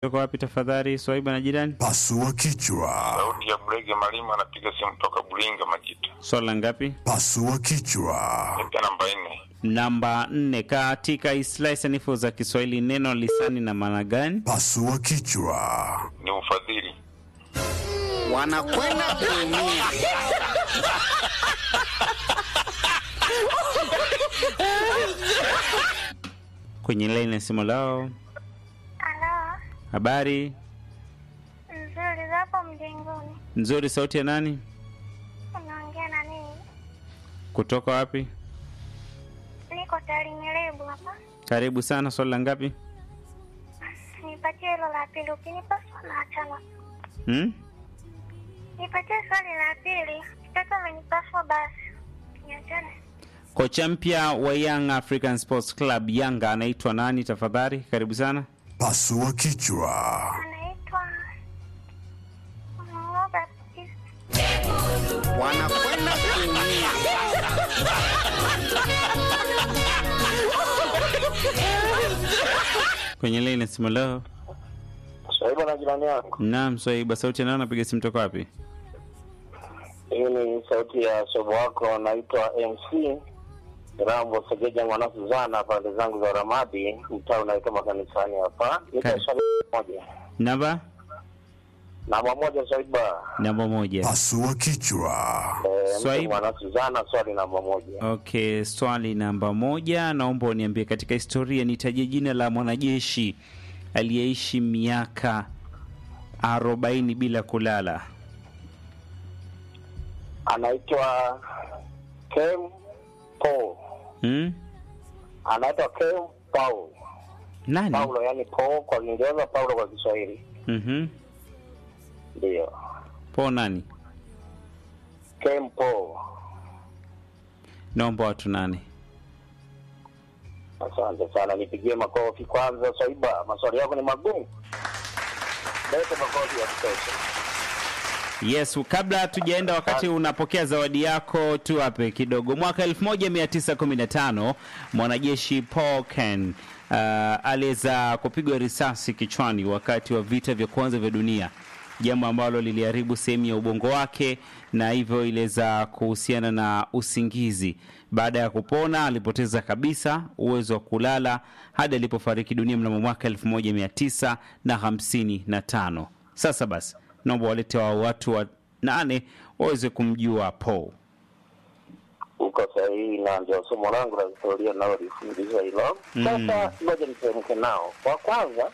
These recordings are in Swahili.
Uko wapi tafadhali, Swaiba na jirani? Pasua kichwa. Sauti ya Bulege Malima anapiga simu toka Bulinga Majita. Swala ngapi? Pasua kichwa. Nipe namba nne. Namba nne. Katika islahi sanifu za Kiswahili neno lisani na maana gani? Pasua kichwa. Ni ufadhili. wanakwenda kuumia. Kwenye laini ya simu lao. Halo, Habari nzuri zapo mjengoni. nzuri. Sauti ya nani? Unaongea na nini? Kutoka wapi? Niko Tarimelebu hapa. Karibu sana. Swali la ngapi? Nipatie hilo la pili, ukinipa swali la tano. Hmm? Nipatie swali la pili, kitoto amenipaswa basi. Niachane. Kocha mpya wa Young African Sports Club Yanga anaitwa nani tafadhali? Karibu sana. Pasua kichwa. Anaitwa Robert Kis- wanakwenda kuumia. Kwenye laini ya simu lao. Swaiba na jirani yako. Naam, Swaiba. Sauti ya nani? Napiga simu toka wapi? Hii ni sauti ya sobo wako, naitwa MC Rambo Segeja mwana Suzana, pande zangu za Ramadi, mtaa unaitwa makanisani hapa. Niko Karibu. swali moja Namba namba moja, Swaiba namba moja. Pasua kichwa. Eh, mtu Swaiba. mwana Suzana, swali namba moja. Okay, swali namba moja, naomba uniambie katika historia nitajie jina la mwanajeshi aliyeishi miaka arobaini bila kulala. Anaitwa Kem Paul, Hmm? anaitwa Kem Paul Nani? Paulo, yani Paul kwa Kiingereza, Paulo kwa Kiswahili, Mhm. ndio Po nani? Kem Paul. Naomba watu nane. Asante sana, nipigie makofi kwanza. Swaiba, maswali yako ni magumu, lete makofi ya kutosha. Yes, kabla hatujaenda, wakati unapokea zawadi yako, tuwape kidogo. Mwaka 1915 mwanajeshi Paul Ken uh, aliweza kupigwa risasi kichwani wakati wa vita vya kwanza vya dunia, jambo ambalo liliharibu sehemu ya ubongo wake na hivyo iliweza kuhusiana na usingizi. Baada ya kupona, alipoteza kabisa uwezo wa kulala hadi alipofariki dunia mnamo mwaka 1955. Sasa basi naomba walete wa watu wa nane waweze kumjua Paul. Uko sahihi, na ndio somo langu la historia nalolifundisha hilo. Sasa ngoja niteremke nao. Wa kwanza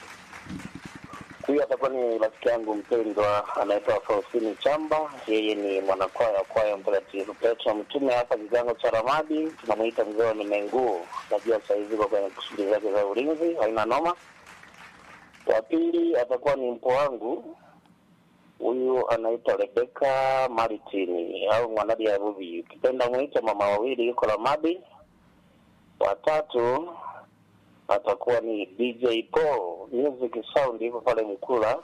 huyu atakuwa ni rafiki yangu mpendwa, anaitwa Faustini Chamba. Yeye ni mwanakwaya wa kwaya Mtakatifu Petro Mtume hapa kigango cha Ramadi, tunamwita mzee wa Minenguo. Najua sahizi uko kwenye shughuli zake za ulinzi, haina noma. Wa pili atakuwa ni mpo wangu huyu anaitwa Rebeka Maritini au Mwanadi ya Rubi, ukipenda mwite mama wawili, yuko Ramadi. Watatu atakuwa ni DJ Paul Music Sound, yuko pale Mkula.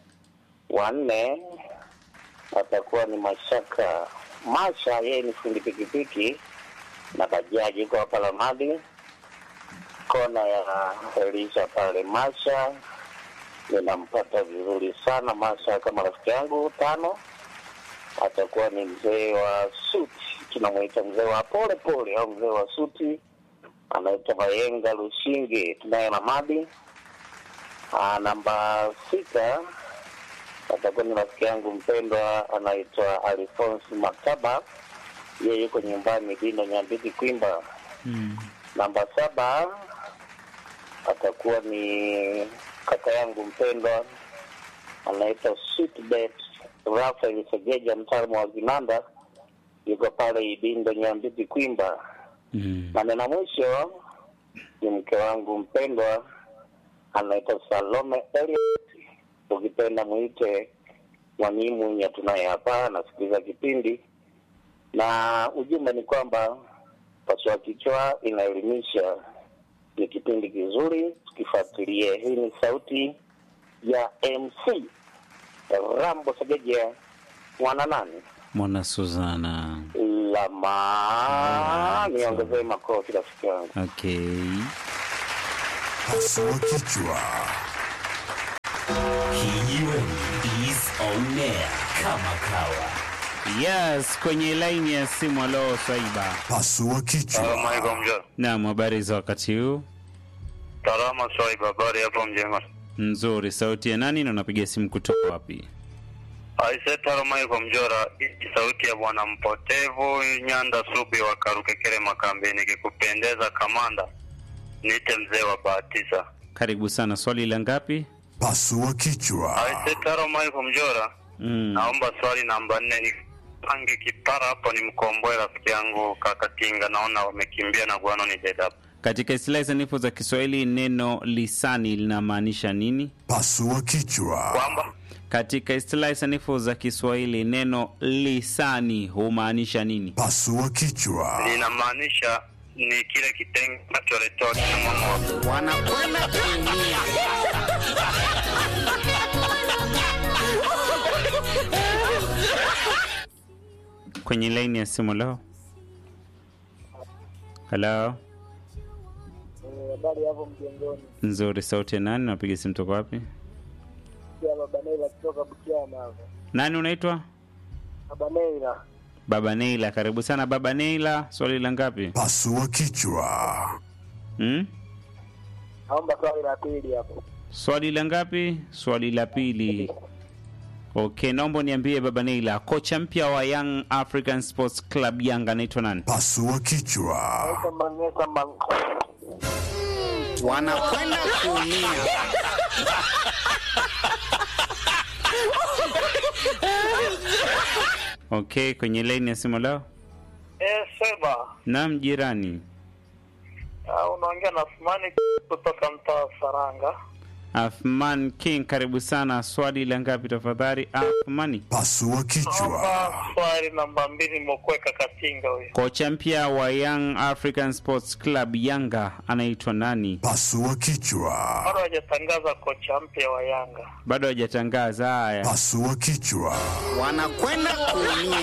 Wanne atakuwa ni Mashaka Masha, yeye ni fundi pikipiki na bajaji, yuko hapa Ramadi, kona ya Elisha pale Masha ninampata vizuri sana Masha kama rafiki yangu. Tano atakuwa ni mzee wa suti, tunamwita mzee wa pole pole au mzee wa suti, anaitwa Mayenga Lushinge, tunaye Ramadi. Ah, namba sita atakuwa ni rafiki yangu mpendwa, anaitwa Alphonse Maktaba, yeye yuko nyumbani Dindo Nyambiti Kwimba. Namba saba atakuwa ni kaka yangu mpendwa anaitwa Sweetbet Rafael Segeja, mtaalamu wa vinanda, yuko pale Ibindo Nyambiti Kwimba. Mm. Na nena mwisho ni mke wangu mpendwa anaitwa Salome Eliot, ukipenda mwite Mwanimu tunaye hapa, anasikiliza kipindi na ujumbe ni kwamba pasua kichwa inaelimisha, ni kipindi kizuri, tukifuatilie. Hii ni sauti ya MC Rambo Segeja mwana nani Mwana Suzana. lama, niongezee makofi rafiki yangu. Okay. Pasua kichwa. Kijiweni is on air kama kawa. Yes, kwenye laini ya simu. Alo Swaiba. Pasua kichwa. Assalamualaikum mjomba. Naam, habari za wakati huu? Salama Swaiba, habari hapo mjema. Nzuri. Sauti ya nani na unapiga simu kutoka wapi? Aise Assalamualaikum Mjora, hii sauti ya bwana mpotevu Nyanda Subi wa Karukekere Makambini, kikupendeza kamanda, niite mzee wa Bahatisa. Karibu sana. Swali la ngapi? Pasua kichwa. Aise Assalamualaikum Mjora, Mm. naomba swali namba nne ni pange kipara hapo, ni mkomboe rafiki yangu Kakatinga, naona wamekimbia na guano ni dead up. Katika istilahi sanifu za Kiswahili neno lisani linamaanisha nini? Pasua kichwa. Kwamba Katika istilahi sanifu za Kiswahili neno lisani humaanisha nini? Pasua kichwa. linamaanisha ni kile kitengo kinacholetewa kina mama wa wanakwenda kuumia. Kwenye laini ya simu leo. Halo, habari hapo mjengoni nzuri. Sauti ya nani? Napiga simu toka wapi? pia baba Neila kutoka Butiama hapo Nani unaitwa? baba Neila Baba Neila. Karibu sana Baba Neila. Swali la ngapi? Pasua kichwa. Hmm? naomba swali la pili hapo Swali la ngapi? Swali la pili. Okay, naomba niambie Baba Neila, kocha mpya wa Young African Sports Club Yanga anaitwa nani? Pasua kichwa. naitwa Mangesa Mang wanakwenda kuumia. Okay, kwenye laini ya simu leo. Eh, Seba, Naam, jirani. ah, unaongea na Asmani kutoka mtaa wa Saranga. Athman King, karibu sana. Swali la ngapi tafadhali? Athmani. Pasua kichwa. Naomba swali namba mbili Mokweka Katinga huyo. Kocha mpya wa Young African Sports Club Yanga anaitwa nani? Pasua kichwa. Bado hajatangaza kocha mpya wa Yanga. Bado hajatangaza. Haya, Pasua kichwa. wanakwenda kuumia.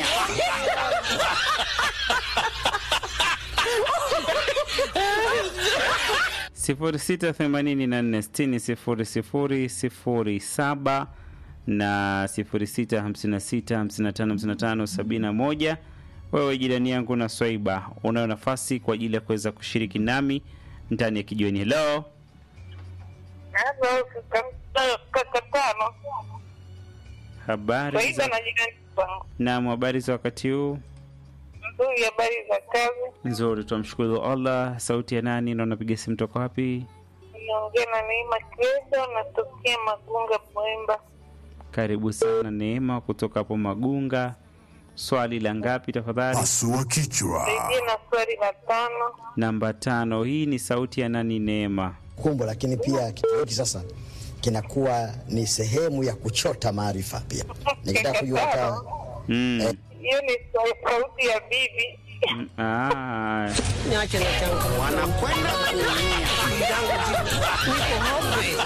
sifuri sita themanini na nne sitini sifuri sifuri sifuri saba na sifuri sita hamsini na sita hamsini na tano hamsini na tano sabini na moja. Wewe jirani yangu na Swaiba, unayo nafasi kwa ajili ya kuweza kushiriki nami ndani ya kijiweni. Hello, kaka tano habari faida za... na jirani zangu Naam, habari za wakati huu? nzuri habari za kazi Nzuri, tunamshukuru Allah. Sauti ya nani na unapiga simu toka wapi? naongea na neema kredo natokea magunga mwemba Karibu sana Neema kutoka hapo Magunga. Swali la ngapi tafadhali? Pasua kichwa. saidie na swali la tano Namba tano. Hii ni sauti ya nani Neema? kumbo, lakini pia kitu hiki sasa kinakuwa ni sehemu ya kuchota maarifa pia. Nikitaka kujua hata Mm. hiyo ni sa- sauti ya bibi Ah, niache na changu wanakwenda kuumia. niko hopeless.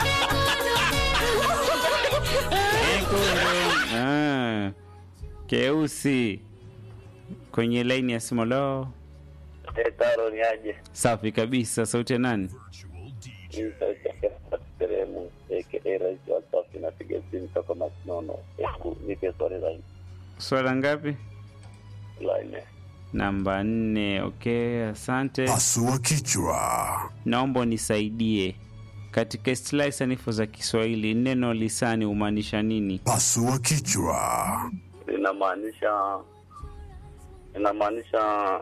nyekundu. Ah, keusi kwenye laini ya simu leo. Taro ni aje? Safi kabisa. Sauti ya nani? Hii sauti ya Kesa Teremu, aka Rais wa Safi, napiga simu toka Masinono. Hebu nipe swali la Swali la ngapi? la nne. Namba nne. Okay, asante. Pasua kichwa. Naomba unisaidie katika istilahi sanifu za Kiswahili, neno lisani humaanisha nini? Pasua kichwa. Linamaanisha linamaanisha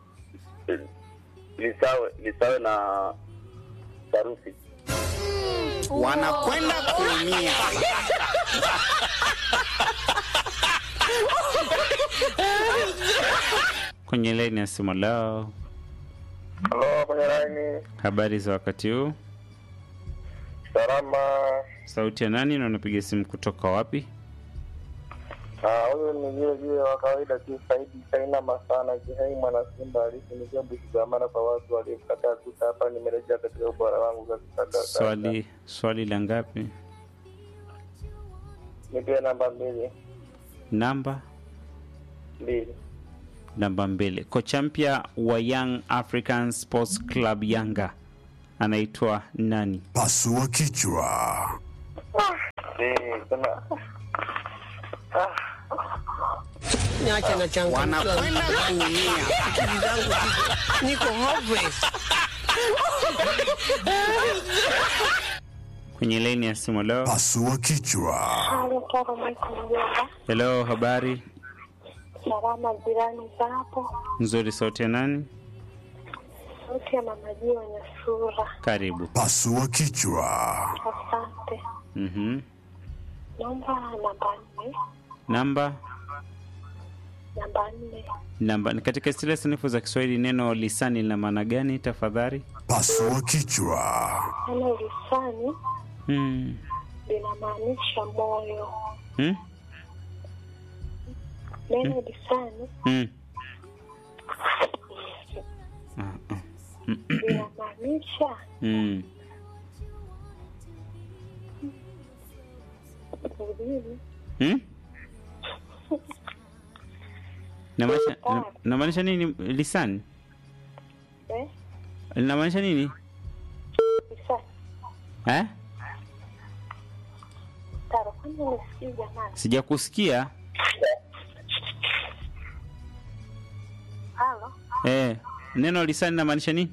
lisawe lisawe na sarufi. wanakwenda kuumia. Kwenye laini ya simu leo. Halo, kwenye laini. Habari za wakati huu? Salama. Sauti ya nani na unapiga simu kutoka wapi? Ah, huyu ni vile vile wa kawaida tu Saidi Saina Masana Kihai mwana Simba halisi ni jambo kigamana kwa watu waliokataa kuta hapa nimerejea katika ubora wangu katika data. Swali swali la ngapi? Nipe namba mbili. Namba Mbili. namba mbili. Kocha mpya wa Young African Sports Club Yanga anaitwa nani? Pasua kichwa. Eh, kuna Niache na changu. Wanakwenda kuumia. Akili zangu ziko- niko hopeless. kwenye laini ya simu. Leo Pasua kichwa. Hali taro mwiko mjomba. hello, habari Salama jirani za hapo. nzuri. Sauti ya nani? Sauti ya mama Jio Nyasura. Karibu. Pasua kichwa. Asante. Mhm. Naomba namba nne. Namba Namba nne. namba ni katika stila sanifu za Kiswahili, neno lisani lina maana gani tafadhali? Pasua kichwa. Neno lisani Hmm. linamaanisha moyo. Hmm? Neno lisani Hmm. Ah, ah. linamaanisha Hmm. ulimi. Hmm? Inamaanisha ina- inamaanisha nini lisani? Eh? Linamaanisha nini? Lisani. Eh? Taro, kwani unisikii jamani? Sijakusikia. Halo? Eh, neno lisani linamaanisha nini?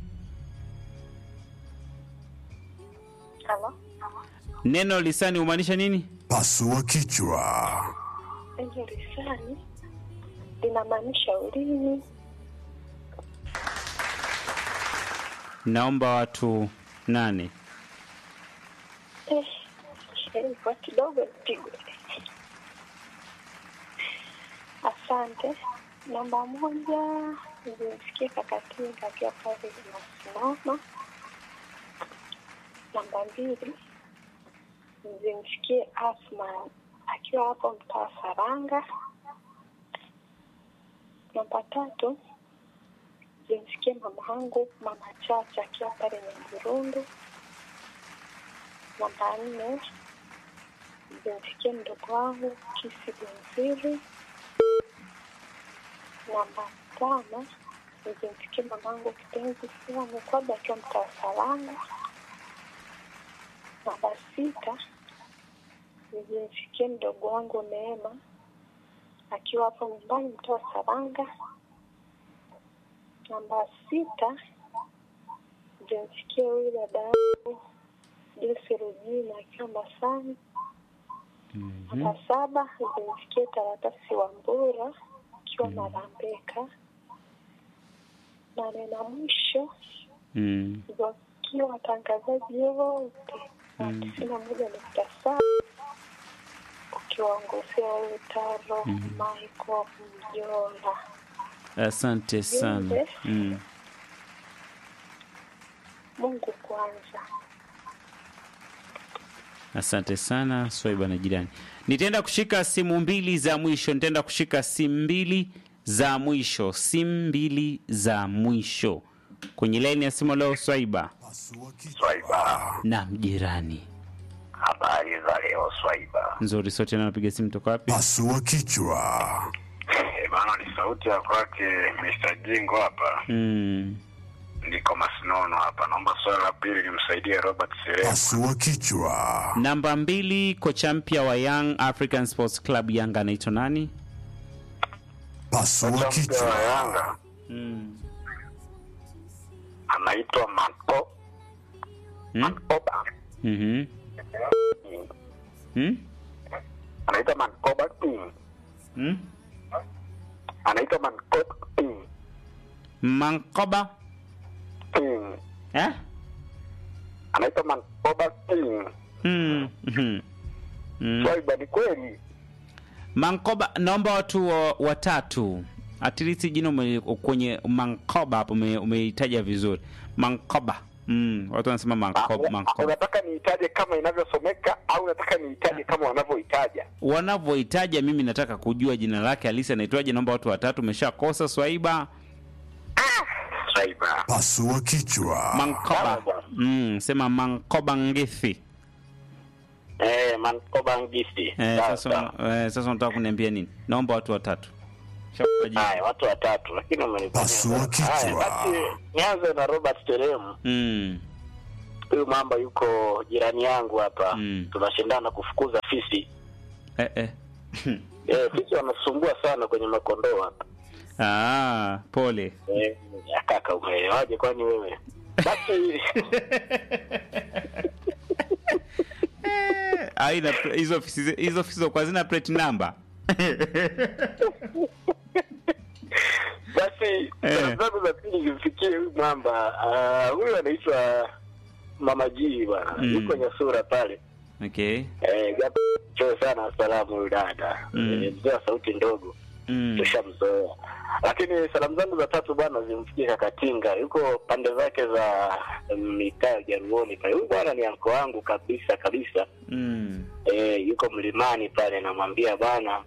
Halo? Neno lisani humaanisha nini? Pasua kichwa. Neno lisani linamaanisha ulimi. Naomba watu nane. Eh, eh, kwa kidogo nipigwe. Asante. Namba moja nilimsikia kakatinga akiwa pale inasimama. Namba mbili nilimsikie Asma akiwa hapo mtaa Saranga. Namba tatu nilimsikia mama yangu mama Chacha akiwa pale Nyamburundu. Namba nne nilimsikia mdogo wangu Kisi Benziri. Namba tano nilimsikia mamangu kipenzi Sila Mkwaba akiwa mtaa Saranga. Namba sita nilimsikia mdogo wangu Neema akiwa hapo nyumbani mtaa Saranga. Namba sita nilimsikia huyu dada yangu Joyce Rujina akiwa Masani. Namba saba nilimsikia Taratasi wa Mbura akiwa Marambeka. Nane na mwisho Mm. wakiwa watangazaji wote wa tisini na moja nukta saba ukiwaongozea huyu Taro Michael Mjola. Asante sana. Jumbe. Mm. Mungu kwanza. Asante sana Swaiba na jirani. Nitaenda kushika simu mbili za mwisho, nitaenda kushika simu mbili za mwisho, simu mbili za mwisho kwenye laini ya simu leo. Swaiba Pasua kichwa. Swaiba, na mjirani habari za leo Swaiba? nzuri, sote na napiga simu toka wapi? Pasua kichwa. Eh, bana ni sauti ya kwake Mr. Jingo hapa. Mm. Niko Masinono hapa. Naomba swali la pili nimsaidie Robert Sere. Pasua kichwa. Namba mbili, kocha mpya wa Young African Sports Club Yanga anaitwa nani? Pasua Kocha mpya wa kichwa. Yanga Mm. anaitwa Manko Mm? Mankoba. Mhm. Mm? Anaitwa Mankoba King. Mm? Anaitwa Mankoba King. Mankoba King. eh? Anaitwa Mankoba King. Mm. Mhm. Mm. Swaiba, ni kweli? Mankoba, naomba watu wa- watatu at least jina ume, kwenye Mankoba hapo ume- umeitaja vizuri Mankoba. Mm, watu wanasema Mankoba, Ah, Mankoba. Unataka niitaje kama inavyosomeka au unataka niitaje kama wanavyoitaja? Wanavyoitaja mimi nataka kujua jina lake halisi anaitwaje. Naomba watu watatu, umeshakosa Swaiba. Swaiba. Pasua kichwa. Mankoba. Mm, sema Mankoba Ngithi. Eh, Mankoba Ngisi. Eh, Sawa, sasa sawa. eh, sasa unataka kuniambia nini? Naomba watu watatu. Shakupa jina. Haya, watu watatu, lakini umenifanyia Pasua sana. kichwa. Haya, basi nianze na Robert Teremu. Mm. huyu mamba yuko jirani yangu hapa Mm. tunashindana kufukuza fisi eh, eh. eh, fisi wanasumbua sana kwenye makondoo hapa Ah, pole eh, ya kaka umeelewaje kwani wewe basi aina hizo ofisi hizo ofisi kwa zina plate number basi Eh. salamu zangu za pili zimfikie huyu mwamba Ah, huyu anaitwa mama G bwana Mm. yuko Nyasura pale okay eh, japo choo sana salamu huyu dada Mm. Eh, mzee wa sauti ndogo mm. tushamzoea lakini salamu zangu za tatu bwana zimfikie kakatinga yuko pande zake za mm, mitaa ya jaruoni pale huyu bwana ni anko wangu kabisa kabisa Mm. eh, yuko mlimani pale namwambia bwana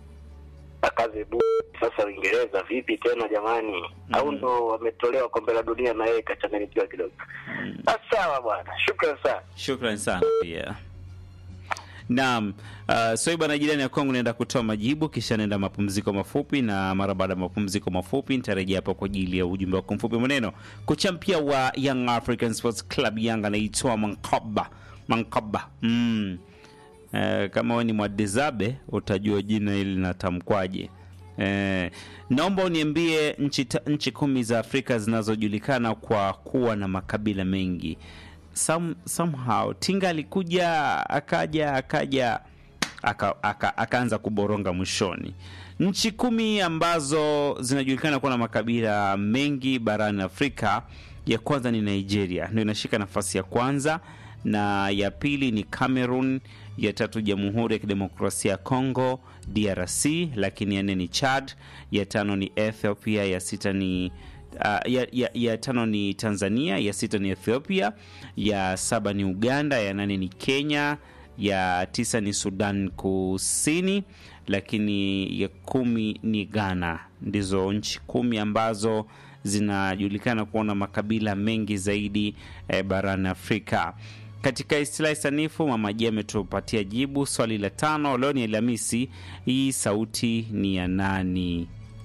akaze bu sasa uingereza vipi tena jamani au ndo wametolewa kombe la dunia na yeye kachanganyikiwa kidogo Ah, sawa bwana shukran sana shukran sana pia naam uh, soiba na jirani ya kwangu naenda kutoa majibu kisha naenda mapumziko mafupi na mara baada ya mapumziko mafupi nitarejea hapo kwa ajili ya ujumbe wako mfupi maneno kocha mpya wa young african sports club yanga anaitwa mankaba mankaba mm. Eh, kama we ni mwadizabe utajua jina hili linatamkwaje Eh, naomba uniambie nchi, ta- nchi kumi za Afrika zinazojulikana kwa kuwa na makabila mengi. Some, somehow Tinga alikuja akaja akaja aka, aka, akaanza kuboronga mwishoni. Nchi kumi ambazo zinajulikana kuwa na makabila mengi barani Afrika, ya kwanza ni Nigeria, ndio inashika nafasi ya kwanza, na ya pili ni Cameroon, ya tatu Jamhuri ya Kidemokrasia ya Congo DRC, lakini ya nne ni Chad, ya tano ni Ethiopia, ya sita ni Uh, ya, ya, ya tano ni Tanzania, ya sita ni Ethiopia, ya saba ni Uganda, ya nane ni Kenya, ya tisa ni Sudan Kusini, lakini ya kumi ni Ghana. Ndizo nchi kumi ambazo zinajulikana kuwa na makabila mengi zaidi eh, barani Afrika. Katika istilahi sanifu, Mama J ametupatia jibu swali la tano. Leo ni Alhamisi, hii sauti ni ya nani?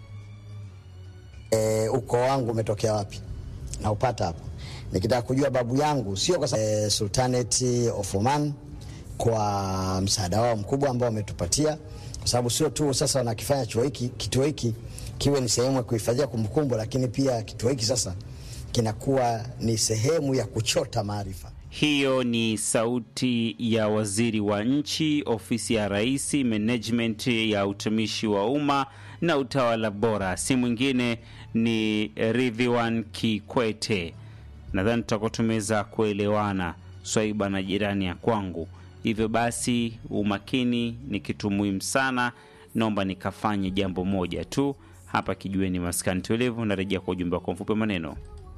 e, ukoo wangu umetokea wapi na upata hapo nikitaka kujua babu yangu sio kwa sababu e, sultanate of Oman kwa msaada wao mkubwa ambao wametupatia kwa sababu sio tu sasa wanakifanya chuo hiki kituo hiki kiwe ni sehemu ya kuhifadhia kumbukumbu lakini pia kituo hiki sasa kinakuwa ni sehemu ya kuchota maarifa Hiyo ni sauti ya waziri wa nchi, ofisi ya rais, management ya utumishi wa umma na utawala bora, si mwingine ni Ridhiwan Kikwete. Nadhani tutakuwa tumeweza kuelewana swaiba na jirani ya kwangu. Hivyo basi, umakini ni kitu muhimu sana. Naomba nikafanye jambo moja tu hapa kijueni maskani tulivu. Narejea kwa ujumbe wako mfupi wa maneno.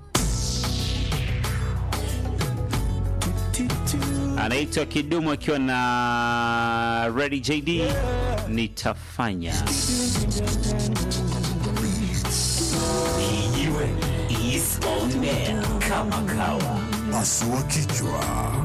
anaitwa Kidumu akiwa na Ready JD, nitafanya Kijiweni is on air kama kawa. Pasua kichwa.